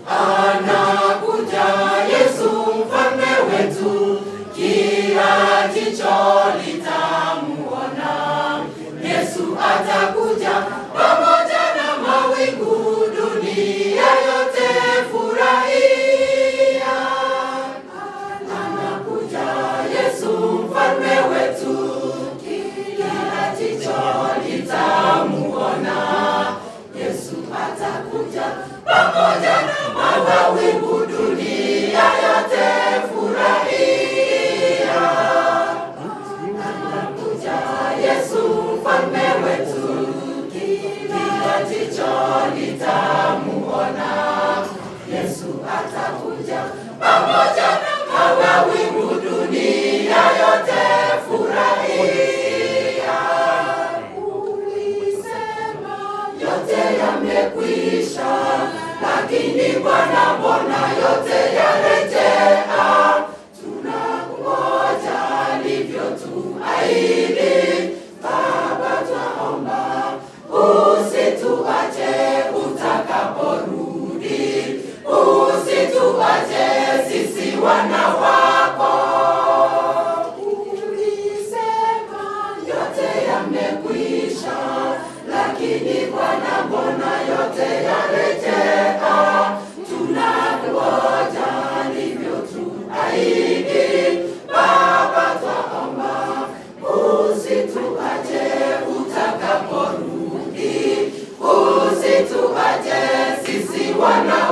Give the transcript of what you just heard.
anakuja Yesu mfalme wetu, kila jicho litamuona. Yesu atakuja pamoja na mawingu, dunia yote furahia. Anakuja Yesu mfalme wetu, kila jicho litamuona. Yesu atakuja pamoja na mawingu, dunia yote furahia. Anakuja Yesu mfalme wetu, kila jicho litamuona. Yesu atakuja pamoja na mawingu, dunia yote furahia. Ulisema yote yamekwisha, lakini Bwana, mbona yote yarejea? Tunangoja alivyotuahidi. Baba, twaomba usituache utakaporudi, usituache sisi wana wako. Ulisema yote yamekwisha, lakini Bwana, mbona yote yarejea? Tunangoja alivyotuahidi. Baba, twaomba usituache utakaporudi, usituache sisi wana